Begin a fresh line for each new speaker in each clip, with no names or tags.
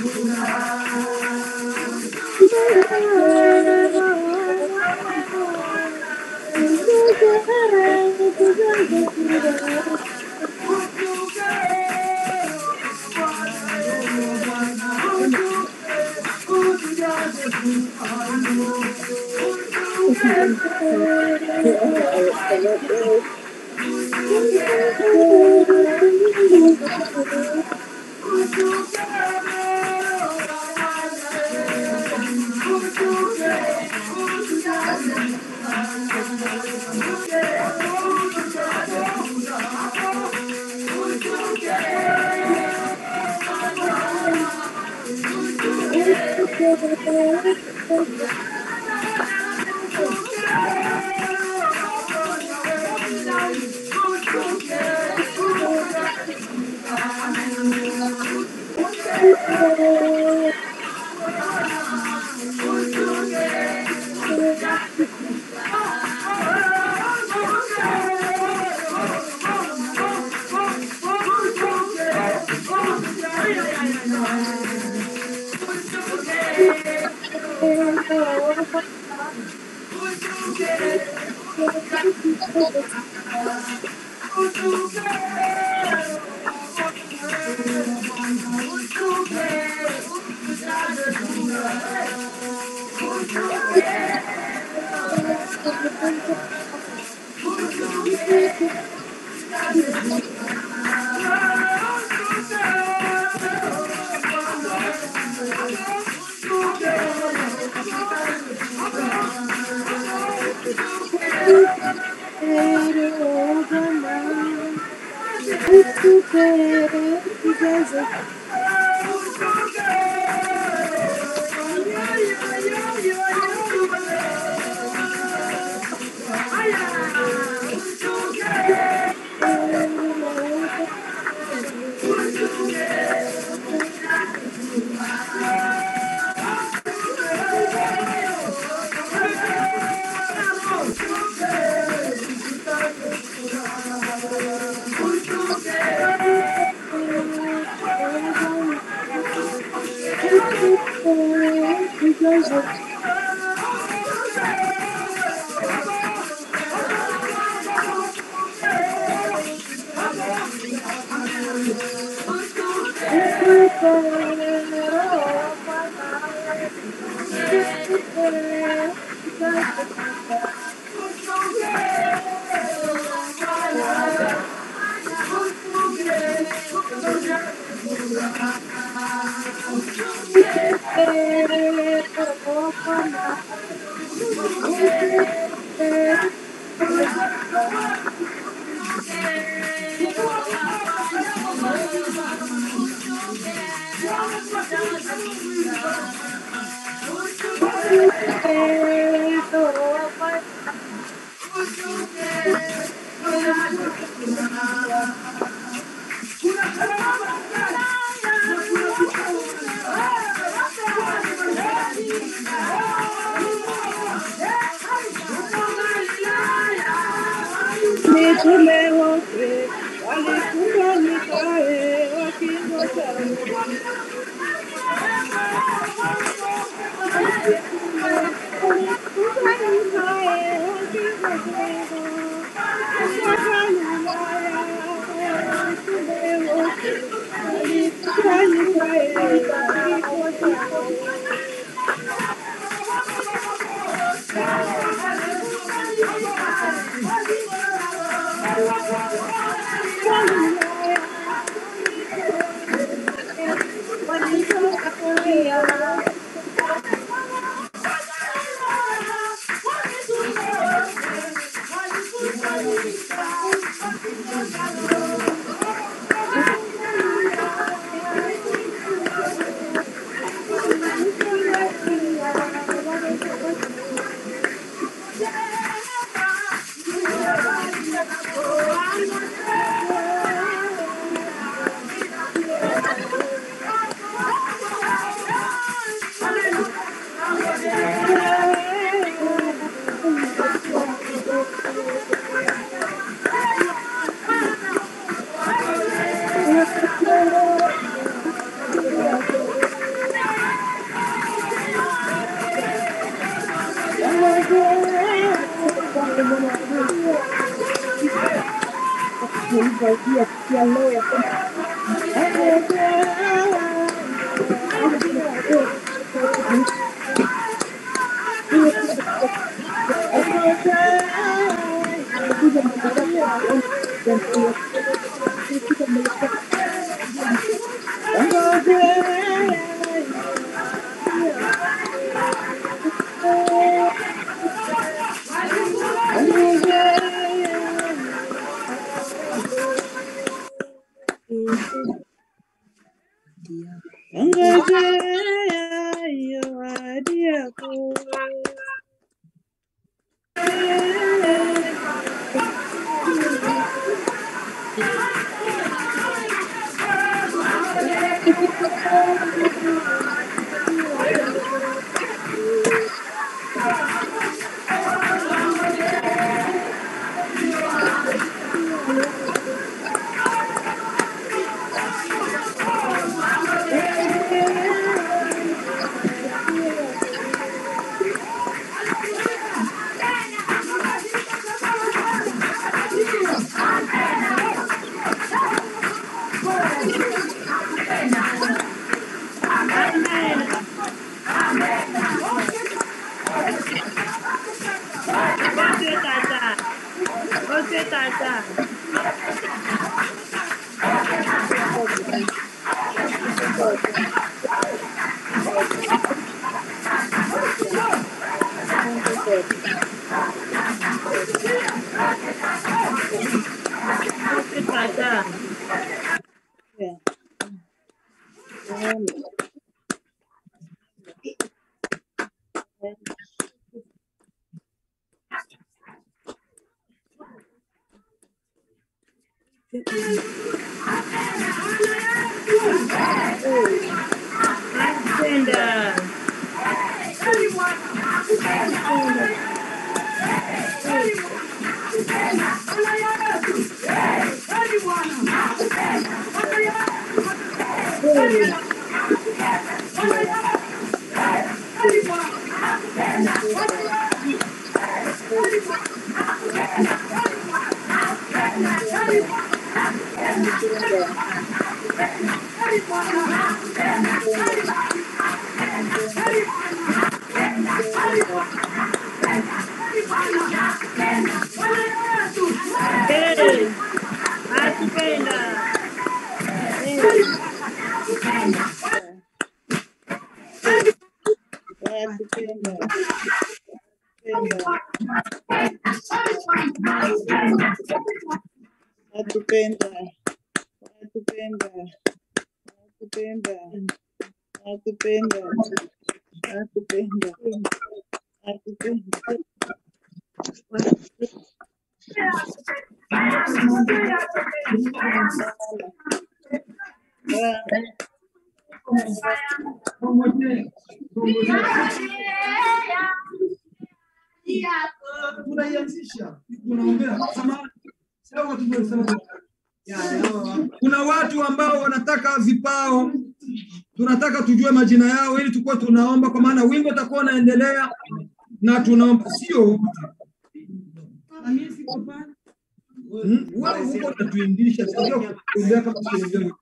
Mitume wote walifunga mikae wakingoja Ngojea ahadi yako. Wote tata. Wote tata. Wote tata. Nakupenda. Hey, nakupenda. Nakupenda. Nakupenda. Nakupenda. Nakupenda. Nakupenda. Nakupenda. Nakupenda.
tunaianzisha tunaombea samahani sio watu ndio sema kuna watu ambao wanataka vipao tunataka tujue majina yao ili tukuwa tunaomba kwa maana wimbo utakuwa unaendelea na tunaomba sio wote Hmm? wewe huko unatuindisha sio kuombea kama kuombea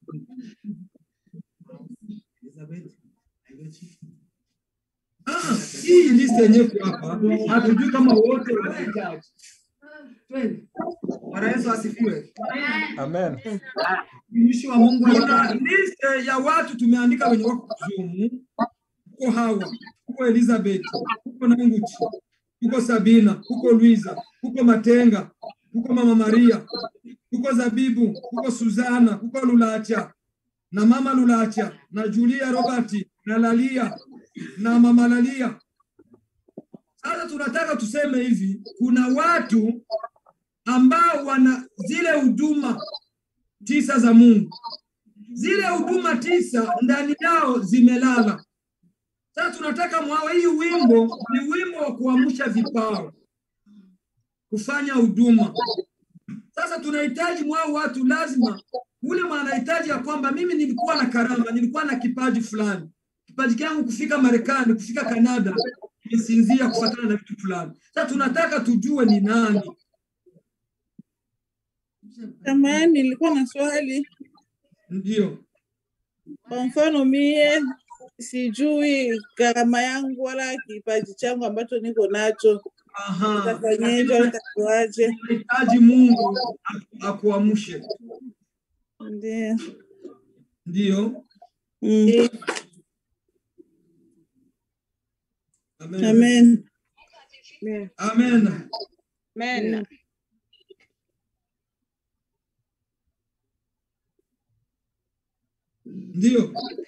Ah, hii list yenyewe iko hapa hatujui kama wote wanahitaji Bwana Yesu asifiwe.
Amen.
Mtumishi wa Mungu kuna list ya watu tumeandika wenye wako Zoom. Huko Hawa, huko Elizabeth, huko Nanguchi, huko Sabina, huko Luiza, huko Matenga, huko Mama Maria, huko Zabibu, huko Suzana, huko Lulacha na Mama Lulacha na Julia Robert na Lalia na Mama Lalia. Sasa tunataka tuseme hivi, kuna watu ambao wana zile huduma tisa za Mungu. Zile huduma tisa ndani yao zimelala. Sasa tunataka mwawe, hii wimbo ni wimbo wa kuamsha vipawa, kufanya huduma. Sasa tunahitaji mwao watu, lazima ule mwanahitaji ya kwamba mimi nilikuwa na karama, nilikuwa na kipaji fulani, kipaji changu kufika Marekani, kufika Kanada, imesinzia kufuatana na vitu fulani. Sasa tunataka tujue ni nani.
Samahani, nilikuwa na swali.
Ndio.
Kwa mfano mie sijui gharama yangu wala kipaji changu ambacho niko nacho,
Aha.
nitafanyeje au nitakuaje?
Unahitaji Mungu aku- akuamshe.
Ndio.
Ndio.
Mm.
Amen.
Amen.
Amen.
Amen.
Ndio.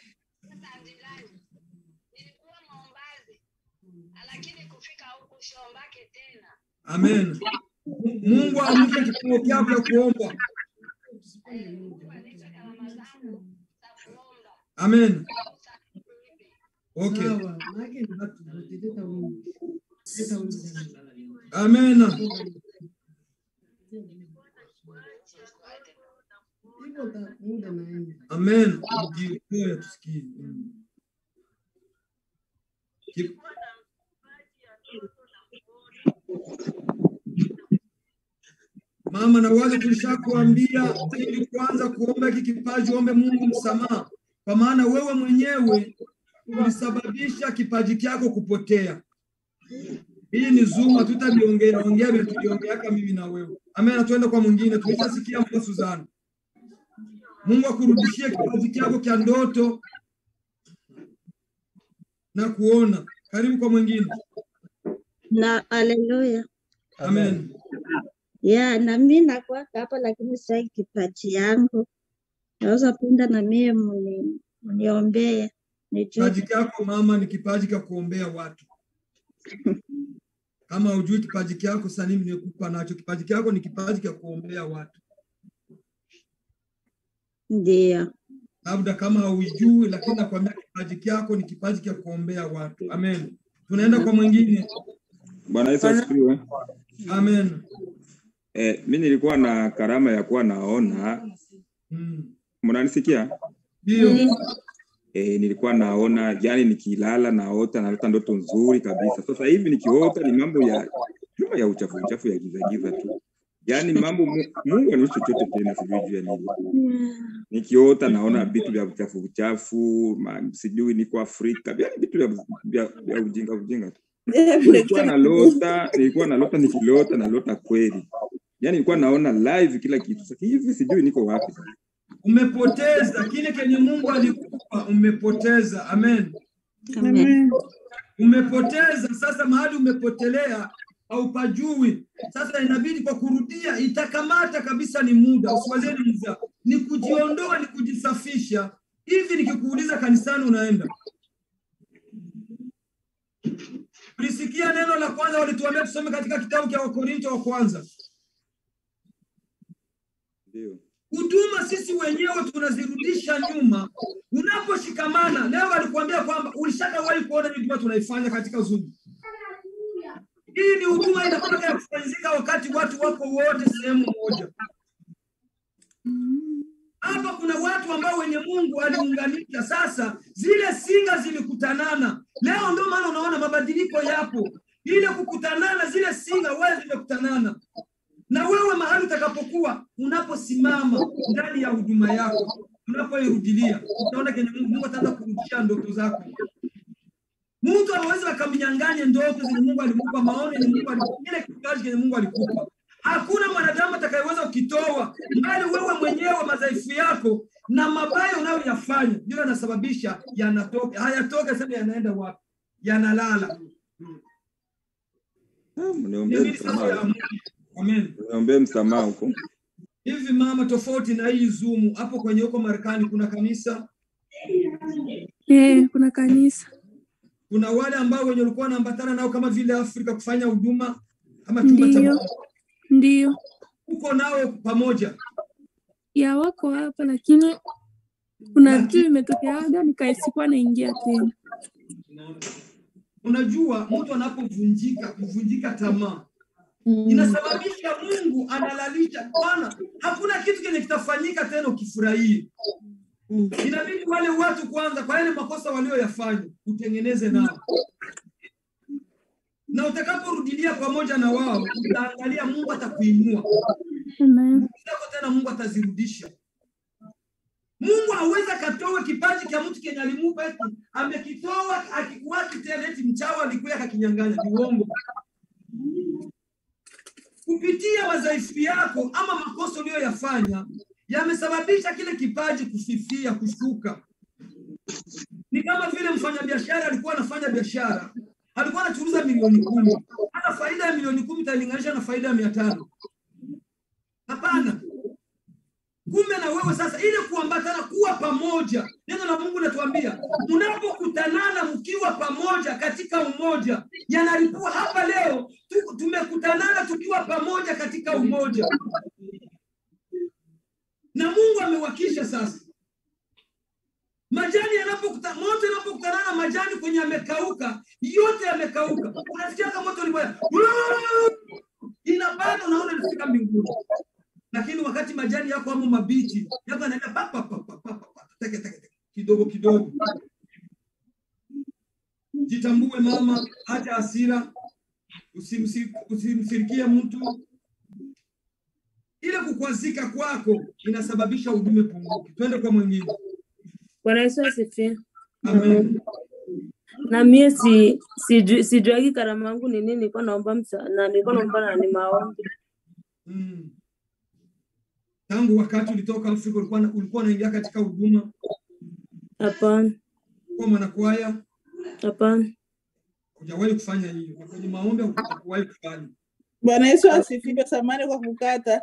nilikuwa maombazi lakini kufika huku siombake tena
Amen. Mungu amke kipawa chako cha kuomba.
Mungu anipe karama zangu za kuomba
Amen. Okay.
Sawa, maana ni watu wote leta Mungu. Leta Mungu ndani.
Amen.
Hivyo ta- muda naenda.
Amen. Ndio tusikie. Mm. Ki- Mama na wale tulishakuambia ili kwanza kuomba hiki kipaji, ombe Mungu msamaha, kwa maana wewe mwenyewe ulisababisha kipaji chako kupotea. Hii ni Zoom, hatutaliongea ongea vile tuliongeaka mimi na wewe. Amen. Tuende kwa mwingine, tulishasikia mama Suzana. Mungu akurudishie kipaji chako cha ndoto na kuona. Karibu kwa mwingine.
na haleluya
Amen.
ya na mi nakwaka hapa lakini sai kipaji yangu naweza penda na mie muni- muniombee nijue
Kipaji chako mama ni kipaji cha kuombea watu. Kama hujui kipaji chako, sasa mimi nimekupa nacho. Kipaji chako ni kipaji cha kuombea watu,
ndio
labda kama hauijui, lakini nakwambia kipaji chako ni kipaji cha kuombea watu. Amen. Tunaenda kwa mwingine.
Bwana Yesu asifiwe.
Amen.
Eh, mi nilikuwa na karama ya kuwa naona,
Mm.
mnanisikia?
Ndio.
Eh, nilikuwa naona, yani nikilala naota, naota ndoto nzuri kabisa. Sasa hivi nikiota ni mambo ya kama ya uchafu uchafu ya giza giza tu, yani mambo Mu- Mungu anishi chochote tena, sijui juu ya nini. Nikiota naona vitu vya uchafu uchafu, ma- sijui niko Afrika, yani vitu vya, vya, vya ujinga ujinga tu. nilikuwa nalota, nilikuwa nalota, nikilota nalota kweli, yani nilikuwa naona live kila kitu. Sasa hivi sijui niko wapi sasa.
Umepoteza kile kenye Mungu alikupa, umepoteza. Amen.
amen
Amen.
Umepoteza sasa, mahali umepotelea haupajui. Sasa inabidi kwa kurudia, itakamata kabisa, ni muda. Usiwazie ni mzaa, ni kujiondoa, ni kujisafisha. Hivi nikikuuliza kanisani unaenda, ulisikia neno la kwanza walituambia tusome katika kitabu cha Wakorinto wa kwanza
Ndio.
huduma sisi wenyewe tunazirudisha nyuma. Unaposhikamana leo, walikuambia kwamba ulishakawahi kuona hii huduma tunaifanya katika Zoom. Hii ni huduma inakwenda ya kufanyika wakati watu wako wote sehemu moja. Hapa kuna watu ambao wenye Mungu aliunganisha. Sasa zile singa zilikutanana leo, ndio maana unaona mabadiliko yapo. Ile kukutanana, zile singa wewe zimekutanana na wewe mahali utakapokuwa unaposimama ndani ya huduma yako, unapoirudilia utaona kenye Mungu, Mungu ataanza kurudishia ndoto zako. Mtu hawezi akamnyang'anye ndoto zenye Mungu alimpa, maono yenye Mungu alikupa, kile kipaji kenye Mungu alikupa. Hakuna mwanadamu atakayeweza ukitoa mbali wewe mwenyewe, madhaifu yako na mabaya unayoyafanya ndio yanasababisha yanatoka, hayatoke. Sema yanaenda wapi? Yanalala.
Ah, Mniombee
Inabidi sasa
msamaha.
uamue. Amen.
Mniombee msamaha huko.
Hivi mama, tofauti na hii Zoom, hapo kwenye huko Marekani kuna kanisa,
Eh, kuna kanisa
kuna wale ambao wenye walikuwa wanaambatana nao kama vile Afrika kufanya huduma kama chumba cha
Ndiyo.
maombi.
ndio
uko nao pamoja.
ya wako hapa, lakini kuna vitu vimetokeaga nikaisikuwa naingia tena.
Unajua, mtu anapovunjika kuvunjika tamaa inasababisha Mungu analalisha. Bwana, hakuna kitu kenye kitafanyika tena ukifurahie. Inabidi wale watu kwanza, kwa yale makosa walioyafanya utengeneze nao. na utakaporudilia pamoja na wao, utaangalia Mungu atakuinua
Amen.
zako tena Mungu atazirudisha. Mungu hawezi akatoa kipaji cha mtu kenye alimupa eti amekitoa akikuwaki tena eti mchawi alikuya akakinyang'anya. Ni uongo. Kupitia madhaifu yako ama makosa uliyoyafanya yamesababisha kile kipaji kufifia, kushuka. Ni kama vile mfanyabiashara alikuwa anafanya biashara, alikuwa anachuruza milioni kumi, hata faida ya milioni kumi italinganisha na faida ya mia tano. Hapana. Kumbe na wewe sasa, ile kuambatana, kuwa pamoja. Neno la Mungu linatuambia mnapokutanana mkiwa pamoja katika umoja, yanalipua hapa leo tu, tumekutanana tukiwa pamoja katika umoja, na Mungu amewakisha sasa. Majani yanapokuta moto yanapokutana na majani kwenye yamekauka, yote yamekauka. Unasikia kama moto ulibaya, inapanda, unaona inafika mbinguni lakini wakati majani yako amo mabichi yako yanaenda pa pa pa pa pa pa teke teke teke kidogo kidogo. Jitambue mama, acha hasira, usimsi- usimsirikie mtu. Ile kukwazika kwako inasababisha udume punguki. Twende kwa mwingine.
Bwana Yesu asifiwe.
Amen.
Na mie si siju- sijuagi karama yangu ni nini, nilikuwa naomba msa, na nilikuwa naomba na ni maombi.
Mm. Tangu wakati ulitoka Afrika ulikuwa na- ulikuwa unaingia katika huduma
Hapana,
kwa mwanakwaya,
hapana.
hujawahi kufanya hiyo, na kwenye maombi hujawahi kufanya.
Bwana Yesu asifiwe. Samani kwa kukata.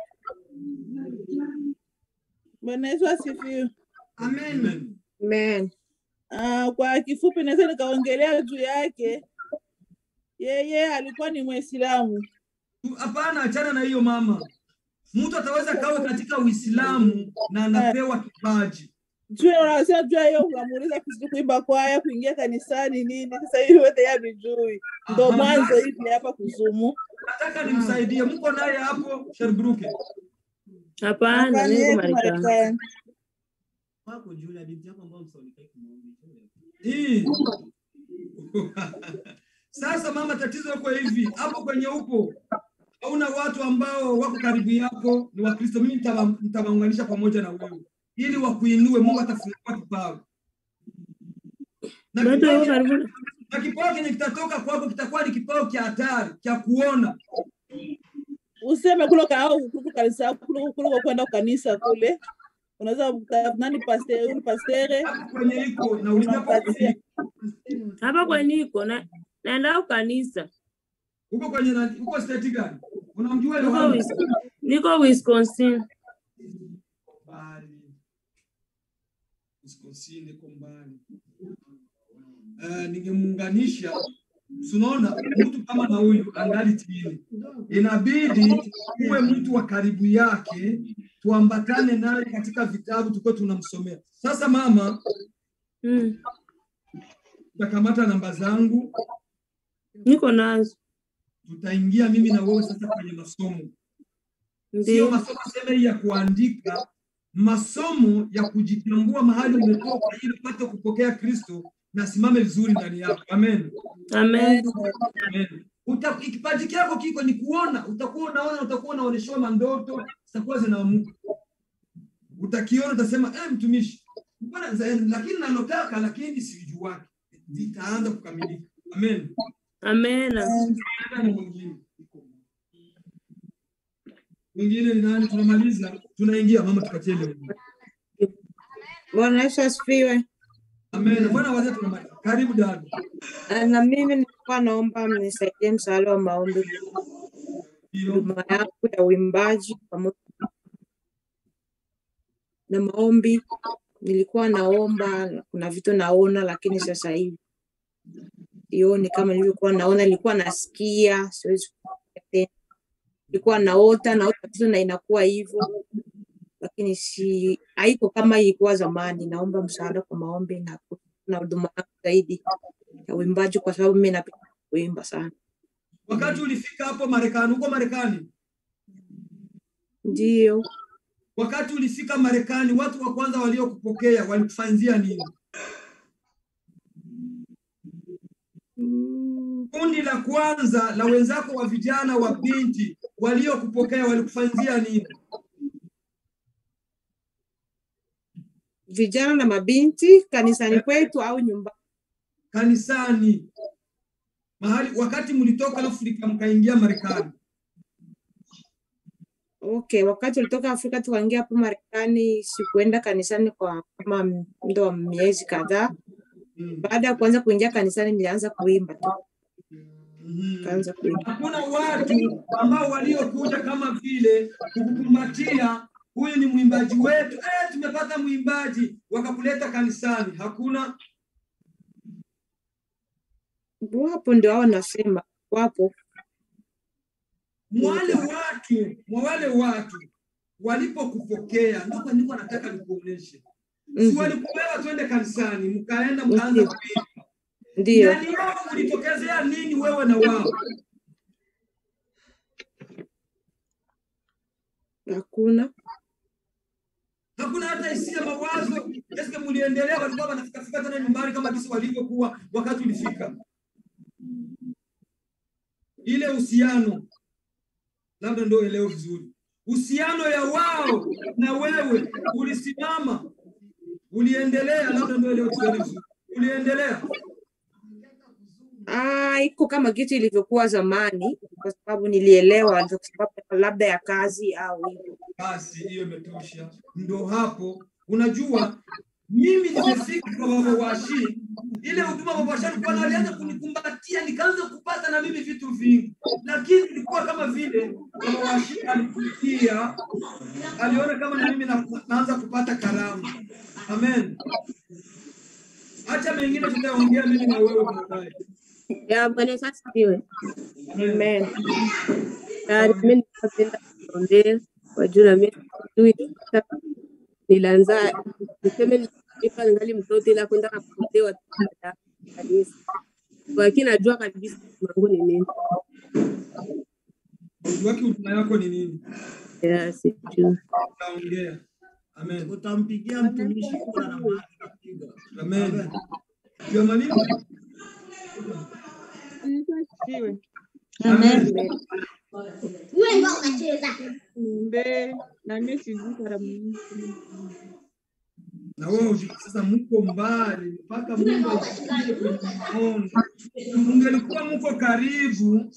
Bwana Yesu asifiwe.
Amen.
Amen.
Ah, kwa kifupi naweza nikaongelea juu yake. Yeye alikuwa ni Mwislamu.
Hapana, achana na hiyo mama. Mtu ataweza kawa katika Uislamu na anapewa kipaji.
Juu unasema juu ya hiyo unamuuliza kuhusu kuimba kwaya, kuingia kanisani nini. Sasa hivi yote yeye vijui. Ndo
Aha.
mwanzo hivi hapa kuzumu.
Nataka nimsaidie. Mko naye hapo Sherbrooke?
Hapana,
Hapana,
niko
yeye
Marekani.
Marekani.
Wako Julia, binti yako ambao msaulikai kumwomba Julia.
Hii. Sasa mama, tatizo liko hivi, hapo kwenye upo hauna watu ambao wako karibu yako ni Wakristo. Mimi nitawa- nitawaunganisha pamoja na wewe ili wakuinue. Mungu atafungua kipawa na
Bado
kipawa
yuko karibu.
na kipawa kenye kitatoka kwako kitakuwa ni kipawa cha hatari cha kuona.
Useme kule kaau kuliko kanisa kuliko kuliko kwenda kanisa kule. Unaweza kuta- nani pasteur, pastere
Hapo kwenye iko na ulijapo kwenye
unampatia.
iko.
Hapa kwenye niko na naenda kanisa.
uko kwenye nani? uko state gani? Unamjua
Niko
Yohana?
Wis- niko Wisconsin.
mbali. Wisconsin iko mbali. Uh, ningemuunganisha tunaona mtu kama na huyu angali chini, inabidi uwe mtu wa karibu yake, tuambatane naye katika vitabu tukuwa tunamsomea. Sasa mama,
Mm.
utakamata namba zangu,
Niko nazo.
tutaingia mimi na wewe sasa kwenye masomo sio
Ndio.
masomo sema hii ya kuandika, masomo ya kujitambua mahali umetoka, ili upate kupokea Kristo na simame vizuri ndani yako. Amen,
Amen.
amen. Uta, kipaji chako kiko ni kuona, utakuwa unaona, utakuwa unaoneshewa mandoto zitakuwa zinaamuka, utakiona, utasema eh, mtumishi mbona za- lakini nalotaka, lakini sijuaki, vitaanza kukamilika. Amen.
Amen.
Nani mwingine? Mwingine ni nani? Tunamaliza, tunaingia mama, tupatie leo.
Bwana Yesu asifiwe.
Amen. Bwana wazee tunamaliza. Karibu dada.
Ah, Na mimi nilikuwa naomba mnisaidie msaada wa maombi
Ndio.
huduma yangu ya uimbaji pamoja na maombi. Nilikuwa naomba, kuna vitu naona, lakini sasa hivi sioni kama nilivyokuwa naona. Nilikuwa nasikia, siwezi kusikia tena. Nilikuwa naota, naota vitu na inakuwa hivyo, lakini si haiko kama ilikuwa zamani. Naomba msaada kwa maombi na na huduma yangu zaidi ya uimbaji, kwa sababu mimi napenda kuimba sana.
Wakati ulifika hapo Marekani, huko Marekani,
Ndio.
wakati ulifika Marekani, watu wa kwanza waliokupokea walikufanyia nini?
Mm,
kundi la kwanza la wenzako wa vijana wa binti waliokupokea walikufanyia nini?
Vijana na mabinti kanisani kwetu au nyumbani?
Kanisani, mahali wakati mlitoka Afrika mkaingia Marekani.
Okay, wakati ulitoka Afrika tukaingia hapo Marekani, sikuenda kanisani kwa kama muda wa miezi kadhaa. Baada ya kuanza kuingia kanisani, nilianza kuimba tu, kaanza kuimba.
Hakuna watu ambao waliokuja kama vile kukukumbatia, huyu ni mwimbaji wetu, eh, tumepata mwimbaji, wakakuleta kanisani. Hakuna.
Wapo ndio hao nasema, wapo
Mwale watu mwa wale watu walipokupokea, ndio niko nataka nikuoneshe. Si walikupewa twende kanisani, mkaenda mkaanza kuimba.
Ndio.
Ndani yao mlitokezea nini wewe na wao?
Hakuna.
Hakuna hata hisia, mawazo. Eske mliendelea, walikuwa wanafika fika tena nyumbani kama jinsi walivyokuwa wakati ulifika? Ile uhusiano labda ndio elewe vizuri, uhusiano ya wao na wewe ulisimama, uliendelea, labda ndio elewe vizuri, uliendelea.
Ah, iko kama kitu ilivyokuwa zamani, kwa sababu nilielewa, ndio kwa sababu labda ya kazi au hivyo.
Basi hiyo imetosha. Ndo hapo unajua, mimi nimefika kwa baba washi, ile huduma baba washi alikuwa na- alianza kunikumbatia, nikaanza kupata na mimi vitu vingi, lakini ilikuwa kama vile baba washi alikuja, aliona kama na mimi na, naanza kupata karama. Amen. Acha mengine tutaongea mimi na wewe baadaye.
Ya Bwana Yesu asifiwe.
Amen.
Na mimi napenda kuombea kwa juu na mimi sijui sasa nilianza niseme nilipa ningali mtoto ila kwenda kupotea kanisa. Lakini najua kabisa mangu ni nini.
Waki huduma yako ni nini?
Ya sijui.
Utaongea. Amen.
Utampigia mtumishi kura na mahali utapiga.
Amen. Ndio mwalimu.
Amen.
Wewe ndio unacheza.
Mbe na mimi sijui karamu.
na wewe ujue sasa mko mbali mpaka Mungu asikie kwenye maombi. Mungelikuwa mko karibu,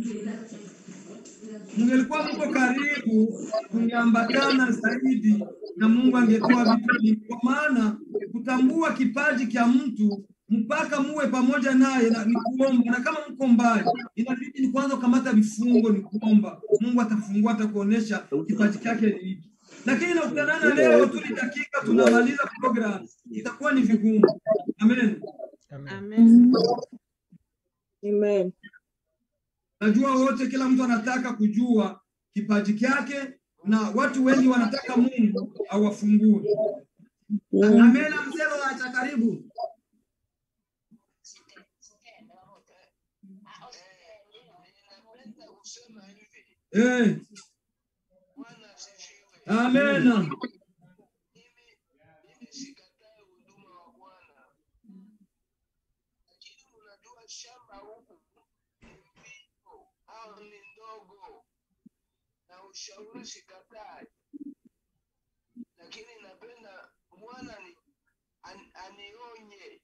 mungelikuwa mko karibu, mungeambatana zaidi na Mungu angetoa vitu vingi, kwa maana kutambua kipaji cha mtu mpaka muwe pamoja naye na ni kuomba, na kama mko mbali, inabidi ni kwanza ukamata vifungo, ni kuomba. Mungu atafungua, atakuonesha kipaji chake ni hiki lakini nakutanana leo tu ni dakika tunamaliza program, itakuwa ni vigumu. Amen.
Amen. Amen.
Najua wote, kila mtu anataka kujua kipaji chake, na watu wengi wanataka Mungu awafungue.
Amen. Mzee wa karibu.
Eh. Amen.
au ni ndogo na ushauri sikatai, lakini napenda Bwana ni an, anionye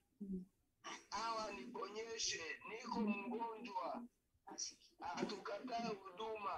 au aniponyeshe, niko mgonjwa, hatukatae huduma,